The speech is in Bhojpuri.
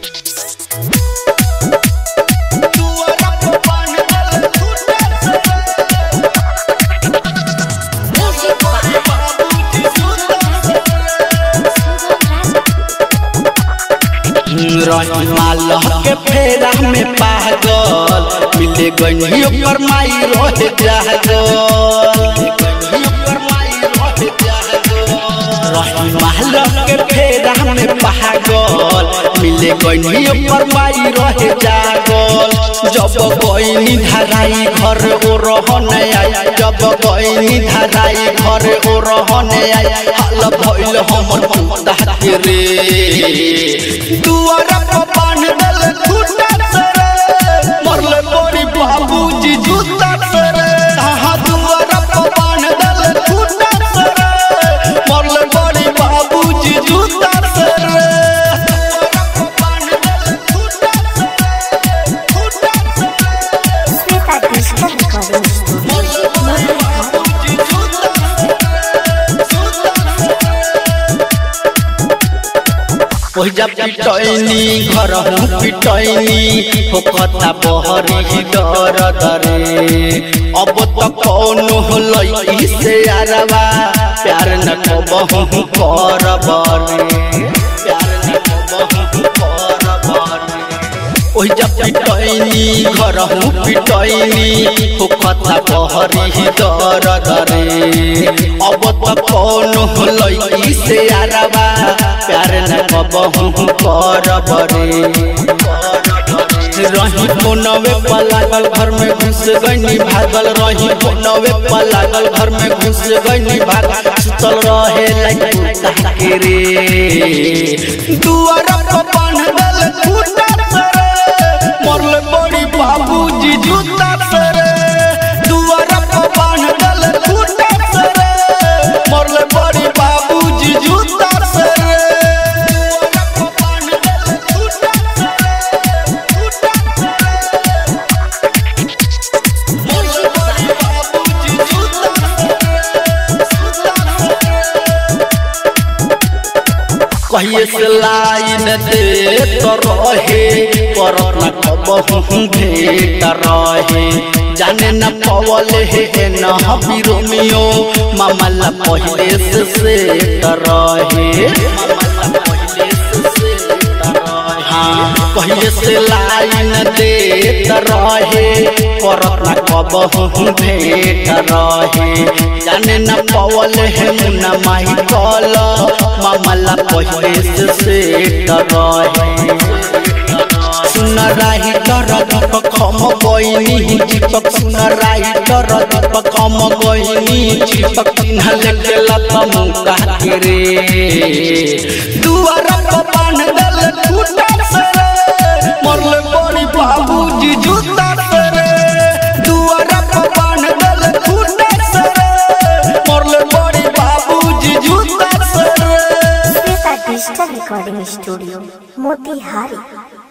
रही मालह के फेरा में पागल मिले गई ओकर माई रहे जागल रही मालह के फेरा में पागल मिले गई ओकर माई रहे जागल जब गईनी धराई घर ओ रहने आई जब गईनी धराई घर ओ रहने आई हाल भइल हमर कुत्ता के रे दुआरा पर बांध देल खूटा से रे मरले बड़ी बाबूजी जूता से रे हां दुआरा पर बांध देल खूटा से रे मरले बड़ी बाबूजी जूता से रे Shweta digital recording studio Motihari ओहिजा पिटैनी घर पिटैनी होखता बहरी डर डरे अब त कौनो लई से आरवा प्यार न कबहु करब रे प्यार न कबहु करब रे ओहिजा पिटैनी घर पिटैनी होखता बहरी डर डरे अब त कौनो लई से आरवा प्यार न कबहु करब रे रही कोनवे पलागल घर में घुस गईनी भागल रही कोनवे पलागल घर में घुस गईनी भागल सुतल रहे लाइक के रे दुआरा पर बांध देल खूटा से रे मरले बड़ी बाबूजी जूता से रे दुआरा पर बांध देल खूटा से रे मरले बड़ी बाबूजी जूता से रे दुआरा पर बांध देल खूटा से रे खूटा से रे मरले बड़ी बाबूजी जूता से रे जूता से रे कहिए से लाइन दे तो रहे पर न कबहु भेट रहे जाने न पवल हे न बिरोमियो मामला पहले से से रहे हाँ कहिए से लाइन दे रहे पर न कबहु भेट रहे जाने न पवल हे मुन्ना माही कल मामला पहले से सेट रहे सुन राही डर दीपक हम गईनी दीपक सुन राही डर दीपक हम गईनी दीपक चिन्ह लेके लता मुका के रे दुआरा पर बांध देल खूटा से रे मरले बड़ी बाबूजी जूता से रे दुआरा पर बांध देल खूटा से रे मरले बड़ी बाबूजी जूता से रे Shweta digital recording studio Motihari